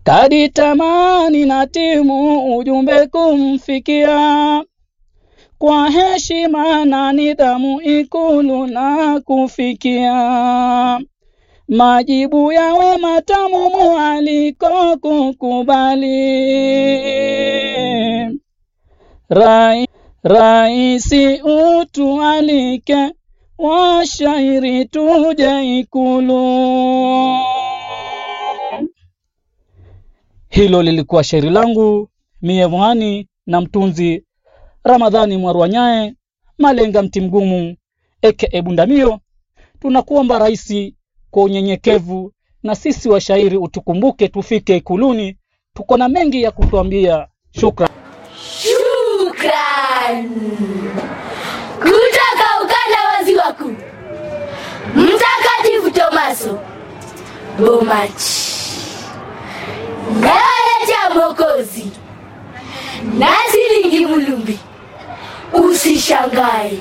kadi tamani na timu ujumbe kumfikia kwa heshima na nidhamu ikulu na kufikia majibu yawe matamu mwaliko kukubali Rai, raisi utualike washairi tuje ikulu hilo lilikuwa shairi langu mie mwani na mtunzi ramadhani mwarwanyae malenga mti mgumu eke ebundamio tunakuomba raisi kwa unyenyekevu na sisi washairi utukumbuke tufike ikuluni tuko na mengi ya kutuambia shukran Shukran kutoka ukanda wa ziwa kuu, Mtakatifu Tomaso Bomachi naletea Mwokozi na silingi Mulumbi, usishangae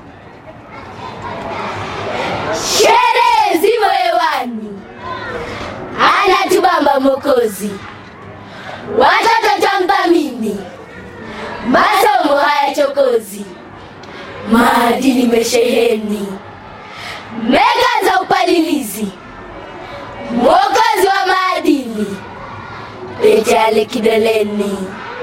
sherehe zimo hewani, anatubamba Mwokozi, watoto twamthamini masomo haya chokozi, maadili mesheheni, mega za upalilizi, mwokozi wa maadili, pete ale kidoleni.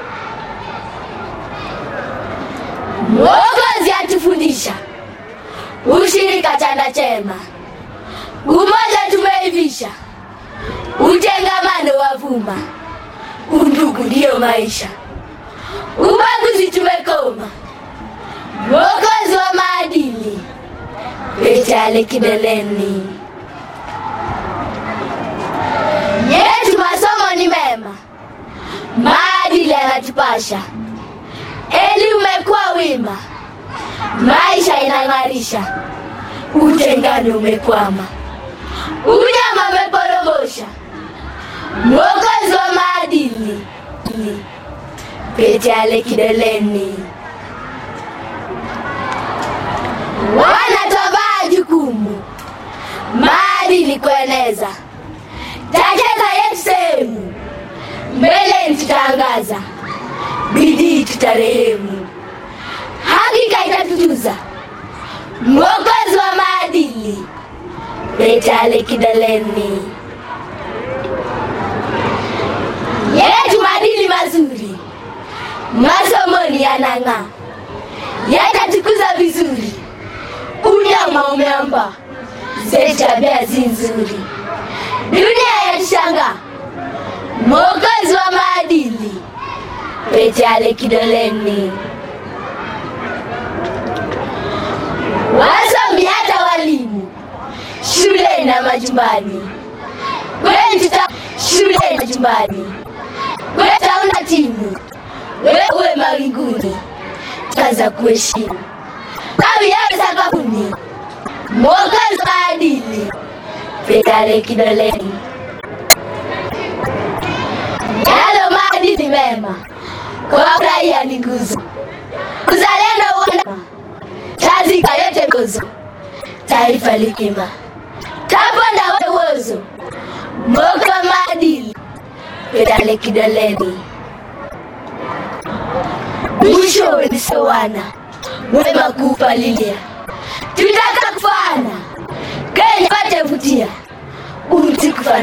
Mwokozi atufundisha ushirika, chanda chema, umoja tumeivisha, utengamano wavuma, undugu ndiyo maisha ubaguzi tumekoma, mwokozi wa maadili, pete ale kidoleni. Yetu masomo ni mema, maadili yanatupasha, elimu umekuwa wima, maisha inang'arisha, utengano umekwama, unyama umeporomosha, mwokozi wa maadili pete ale kidoleni. Wanatwavaa jukumu maadili kueneza, takeka yetu sehemu mbeleni, tutaangaza bidii, tutarehemu, hakika itatujuza mwokozi wa maadili, pete ale kidoleni. Yetu maadili mazuri masomoni yanang'aa, yatatukuza vizuri. Unyama umeamba, zetu tabia si nzuri, dunia yatushangaa, mwokozi wa maadili, pete ale kidoleni. Wasomi hata walimu, shuleni na majumbani, kweli tuta shuleni na majumbani, kweli tutaunda timu wewe uwe mawinguni, kaza kuheshimu kawi yawe sakafuni, mwokozi wa maadili, pete ale kidoleni. Yalo maadili mema kwa furahia ni nguzo, uzalendo uona tazika yote nguzo, taifa likima taponda we uozo, mwokozi wa maadili, pete ale kidoleni mwishowe ni sawana wema kuupalilia, tutaka kufana Kenya pate vutia umti kufana